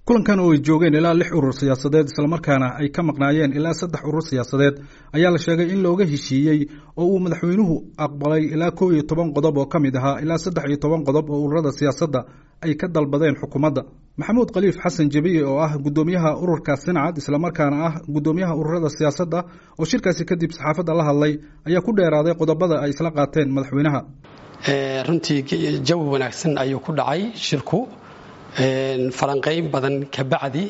kulankan oo ay joogeen ilaa lix urur siyaasadeed islamarkaana ay ka maqnaayeen ilaa saddex urur siyaasadeed ayaa la sheegay in looga heshiiyey oo uu madaxweynuhu aqbalay ilaa kow iyo toban qodob oo ka mid ahaa ilaa saddex iyo toban qodob oo ururada siyaasadda ay ka dalbadeen xukuumadda maxamuud khaliif xasan jebiye oo ah guddoomiyaha ururka sincad islamarkaana ah guddoomiyaha ururada siyaasadda oo shirkaasi kadib saxaafadda la hadlay ayaa ku dheeraaday qodobada ay isla qaateen madaxweynaha runtii jawi wanaagsan ayuu ku dhacay shirku falanqayn badan ka bacdi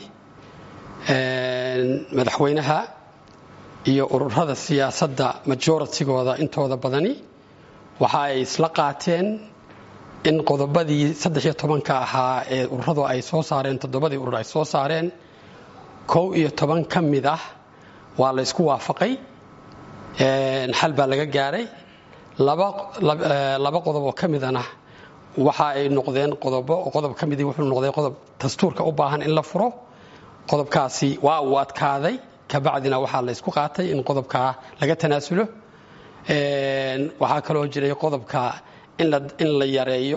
madaxweynaha iyo ururada siyaasadda majoratigooda intooda badani waxa ay isla qaateen in qodobadii saddex iyo tobanka ahaa ee ururadu ay soo saareen toddobadii urur ay soo saareen kow iyo toban ka mid ah waa la ysku waafaqay xal baa laga gaaray laba qodob oo ka midana waxa ay noqdeen qodobo qodob ka midii wuxuu noqday qodob dastuurka u baahan in la furo qodobkaasi waa uu adkaaday kabacdina waxaa la ysku qaatay in qodobkaa laga tanaasulo waxaa kaloo jiray qodobka in la yareeyo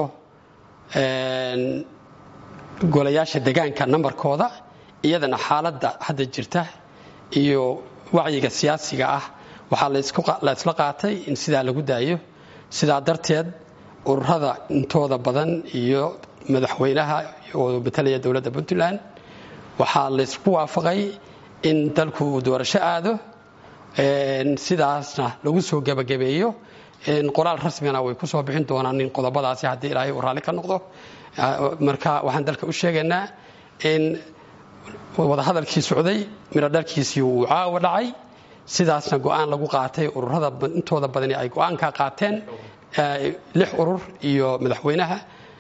golayaasha degaanka nambarkooda iyadana xaaladda hadda jirta iyo wacyiga siyaasiga ah waxaa la isla qaatay in sidaa lagu daayo sidaa darteed ururada intooda badan iyo madaxweynaha oo matalaya dowladda puntland waxaa laysku waafaqay in dalku uu doorasho aado sidaasna lagu soo gebagabeeyo qoraal rasmigana way ku soo bixin doonaan in qodobadaasi haddii ilaahay uu raalli ka noqdo marka waxaan dalka u sheegaynaa in wadahadalkii socday midho dhalkiisii uu caawa dhacay sidaasna go-aan lagu qaatay ururada intooda badani ay go-aanka qaateen lix urur iyo madaxweynaha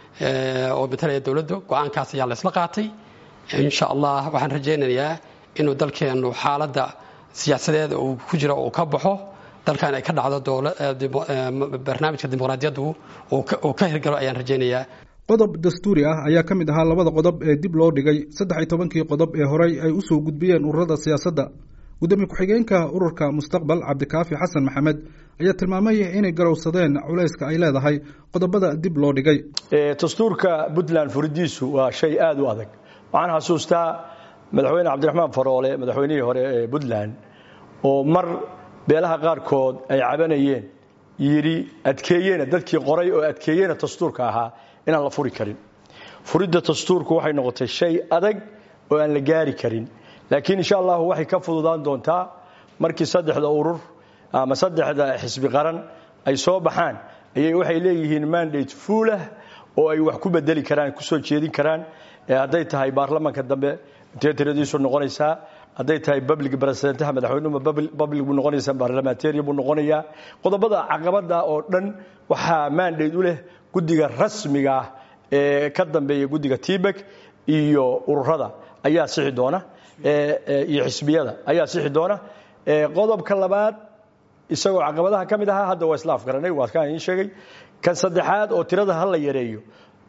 oo matalaya dowladdu go-aankaas ayaa laysla qaatay insha allah waxaan rajaynayaa inuu dalkeennu xaaladda siyaasadeed uu ku jiro uu ka baxo dalkan ay ka dhacdo barnaamijka dimuqraadiyaddu uu ka hirgalo ayaan rajaynayaa qodob dastuuri ah ayaa ka mid ahaa labada qodob ee dib loo dhigay saddex iyo tobankii qodob ee horey ay u soo gudbiyeen ururada siyaasadda gudoomiye ku-xigeenka ururka mustaqbal cabdikaafi xasan maxamed ayaa tilmaamay inay garowsadeen culayska ay leedahay qodobada dib loo dhigay dastuurka puntland furidiisu waa shay aada u adag waxaan xasuustaa madaxweyne cabdiraxmaan faroole madaxweynihii hore ee puntland oo mar beelaha qaarkood ay cabanayeen yidhi adkeeyena dadkii qoray oo adkeeyena dastuurka ahaa inaan la furi karin furidda dastuurku waxay noqotay shay adag oo aan la gaari karin laakiin insha allahu waxay ka fududaan doontaa markii saddexda urur ama saddexda xisbi qaran ay soo baxaan ayay waxay leeyihiin mandate fuulah oo ay wax ku bedeli karaan kusoo jeedin karaan hadday tahay baarlamaanka dambe intee tiradiisu noqonaysaa hadday tahay public presidentaha madaxweynuhu public buu noqonaysaa barlamentarian buu noqonayaa qodobada caqabada oo dhan waxaa mandate u leh guddiga rasmiga ah ee ka dambeeya guddiga tibek iyo ururada ayaa sixi doona iyo xisbiyada ayaa sixi doona qodobka labaad isagoo caqabadaha ka mid ahaa hadda waa isla afgaranay waa kaan idiin sheegay kan saddexaad oo tirada ha la yareeyo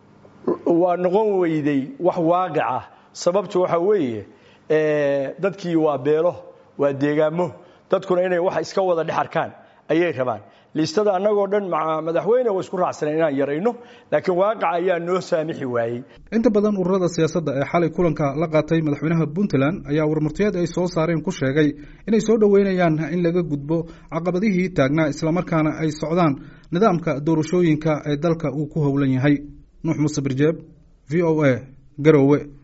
waa noqon weyday wax waaqic ah sababtu waxa weeye dadkii waa beelo waa deegaamo dadkuna inay wax iska wada dhex arkaan ayay rabaan liistada annagoo dhan madaxweyne wa isku raacsaneen inaan yarayno laakiin waaqaca ayaa noo saamixi waayey inta badan ururada siyaasadda ee xalay kulanka la qaatay madaxweynaha puntland ayaa warmurtiyeed ay soo saareen ku sheegay inay soo dhoweynayaan in laga gudbo caqabadihii taagnaa islamarkaana ay socdaan nidaamka doorashooyinka ee dalka uu ku howlan yahay nuux muuse birjeeb v o a garowe